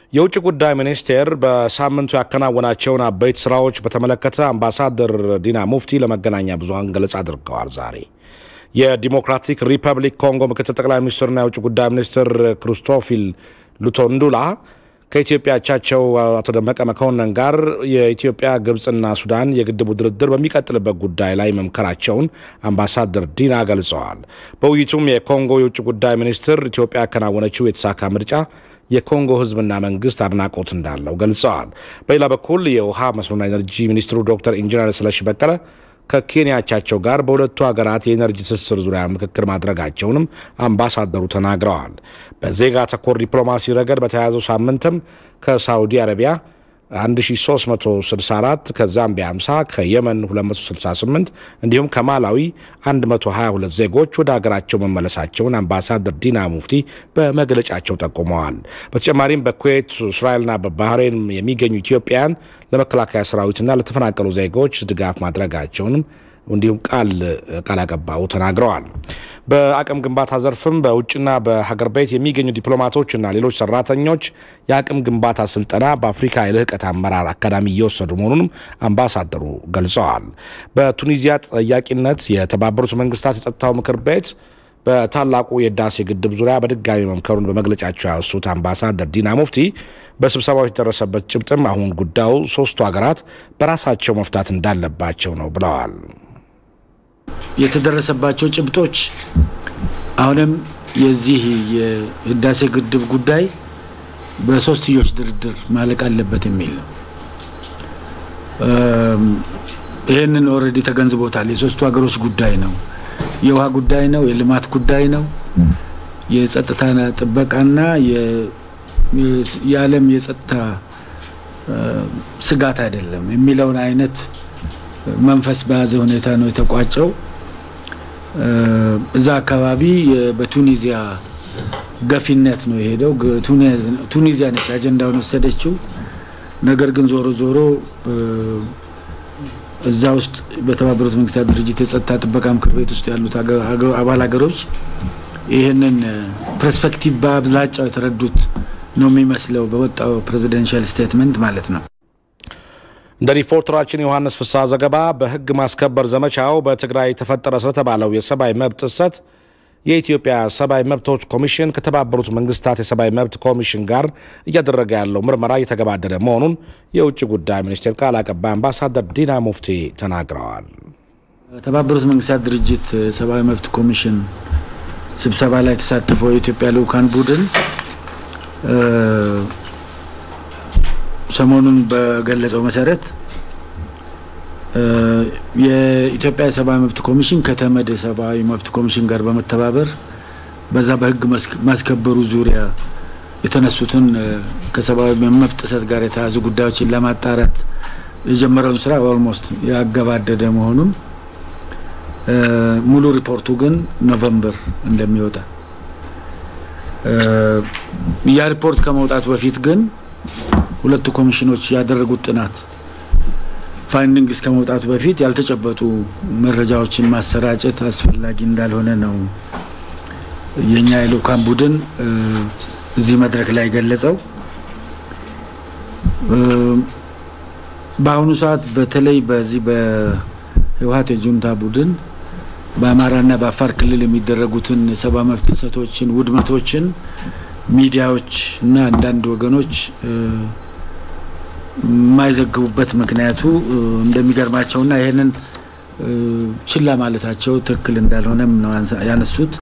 የውጭ ጉዳይ ሚኒስቴር በሳምንቱ ያከናወናቸውን አበይት ስራዎች በተመለከተ አምባሳደር ዲና ሙፍቲ ለመገናኛ ብዙኃን ገለጻ አድርገዋል። ዛሬ የዲሞክራቲክ ሪፐብሊክ ኮንጎ ምክትል ጠቅላይ ሚኒስትርና የውጭ ጉዳይ ሚኒስትር ክሪስቶፊል ሉቶንዱላ ከኢትዮጵያ አቻቸው አቶ ደመቀ መኮንን ጋር የኢትዮጵያ ግብፅና ሱዳን የግድቡ ድርድር በሚቀጥልበት ጉዳይ ላይ መምከራቸውን አምባሳደር ዲና ገልጸዋል። በውይይቱም የኮንጎ የውጭ ጉዳይ ሚኒስትር ኢትዮጵያ ያከናወነችው የተሳካ ምርጫ የኮንጎ ሕዝብና መንግስት አድናቆት እንዳለው ገልጸዋል። በሌላ በኩል የውሃ መስኖና ኤነርጂ ሚኒስትሩ ዶክተር ኢንጂነር ስለሺ በቀለ ከኬንያ አቻቸው ጋር በሁለቱ ሀገራት የኤነርጂ ትስስር ዙሪያ ምክክር ማድረጋቸውንም አምባሳደሩ ተናግረዋል። በዜጋ ተኮር ዲፕሎማሲ ረገድ በተያያዘው ሳምንትም ከሳዑዲ አረቢያ 1364 ከዛምቢያ 50 ከየመን 268 እንዲሁም ከማላዊ 122 ዜጎች ወደ ሀገራቸው መመለሳቸውን አምባሳደር ዲና ሙፍቲ በመግለጫቸው ጠቁመዋል። በተጨማሪም በኩዌት እስራኤልና በባህሬን የሚገኙ ኢትዮጵያን ለመከላከያ ሰራዊትና ለተፈናቀሉ ዜጎች ድጋፍ ማድረጋቸውንም እንዲሁም ቃል ቃል አቀባዩ ተናግረዋል። በአቅም ግንባታ ዘርፍም በውጭና በሀገር ቤት የሚገኙ ዲፕሎማቶችና ሌሎች ሰራተኞች የአቅም ግንባታ ስልጠና በአፍሪካ የልህቀት አመራር አካዳሚ እየወሰዱ መሆኑንም አምባሳደሩ ገልጸዋል። በቱኒዚያ ተጠያቂነት የተባበሩት መንግስታት የጸጥታው ምክር ቤት በታላቁ የህዳሴ ግድብ ዙሪያ በድጋሚ መምከሩን በመግለጫቸው ያወሱት አምባሳደር ዲና ሙፍቲ በስብሰባው የተደረሰበት ጭብጥም አሁን ጉዳዩ ሶስቱ ሀገራት በራሳቸው መፍታት እንዳለባቸው ነው ብለዋል። የተደረሰባቸው ጭብጦች አሁንም የዚህ የህዳሴ ግድብ ጉዳይ በሶስትዮሽ ድርድር ማለቅ አለበት የሚል ነው። ይህንን ኦልሬዲ ተገንዝቦታል። የሶስቱ ሀገሮች ጉዳይ ነው። የውሃ ጉዳይ ነው። የልማት ጉዳይ ነው። የጸጥታ ጥበቃና የዓለም የጸጥታ ስጋት አይደለም የሚለውን አይነት መንፈስ በያዘ ሁኔታ ነው የተቋጨው። እዛ አካባቢ በቱኒዚያ ገፊነት ነው የሄደው። ቱኒዚያ ነች አጀንዳውን ወሰደችው። ነገር ግን ዞሮ ዞሮ እዛ ውስጥ በተባበሩት መንግስታት ድርጅት የጸጥታ ጥበቃ ምክር ቤት ውስጥ ያሉት አባል ሀገሮች ይህንን ፐርስፔክቲቭ በአብላጫው የተረዱት ነው የሚመስለው በወጣው ፕሬዚደንሻል ስቴትመንት ማለት ነው። እንደ ሪፖርተራችን ዮሐንስ ፍስሐ ዘገባ በህግ ማስከበር ዘመቻው በትግራይ ተፈጠረ ስለተባለው የሰብአዊ መብት ጥሰት የኢትዮጵያ ሰብአዊ መብቶች ኮሚሽን ከተባበሩት መንግስታት የሰብአዊ መብት ኮሚሽን ጋር እያደረገ ያለው ምርመራ እየተገባደደ መሆኑን የውጭ ጉዳይ ሚኒስቴር ቃል አቀባይ አምባሳደር ዲና ሙፍቲ ተናግረዋል። የተባበሩት መንግስታት ድርጅት ሰብአዊ መብት ኮሚሽን ስብሰባ ላይ የተሳተፈው የኢትዮጵያ ልዑካን ቡድን ሰሞኑን በገለጸው መሰረት የኢትዮጵያ የሰብአዊ መብት ኮሚሽን ከተመድ የሰብአዊ መብት ኮሚሽን ጋር በመተባበር በዛ በህግ ማስከበሩ ዙሪያ የተነሱትን ከሰብአዊ መብት ጥሰት ጋር የተያዙ ጉዳዮችን ለማጣራት የጀመረውን ስራ ኦልሞስት ያገባደደ መሆኑን ሙሉ ሪፖርቱ ግን ኖቨምበር እንደሚወጣ ያ ሪፖርት ከመውጣቱ በፊት ግን ሁለቱ ኮሚሽኖች ያደረጉት ጥናት ፋይንዲንግ እስከ መውጣቱ በፊት ያልተጨበጡ መረጃዎችን ማሰራጨት አስፈላጊ እንዳልሆነ ነው የእኛ የልኡካን ቡድን እዚህ መድረክ ላይ ገለጸው። በአሁኑ ሰዓት በተለይ በዚህ በህወሀት የጁንታ ቡድን በአማራና በአፋር ክልል የሚደረጉትን የሰብአዊ መብት ጥሰቶችን፣ ውድመቶችን ሚዲያዎች እና አንዳንድ ወገኖች የማይዘግቡበት ምክንያቱ እንደሚገርማቸውና ይህንን ችላ ማለታቸው ትክክል እንዳልሆነም ነው ያነሱት።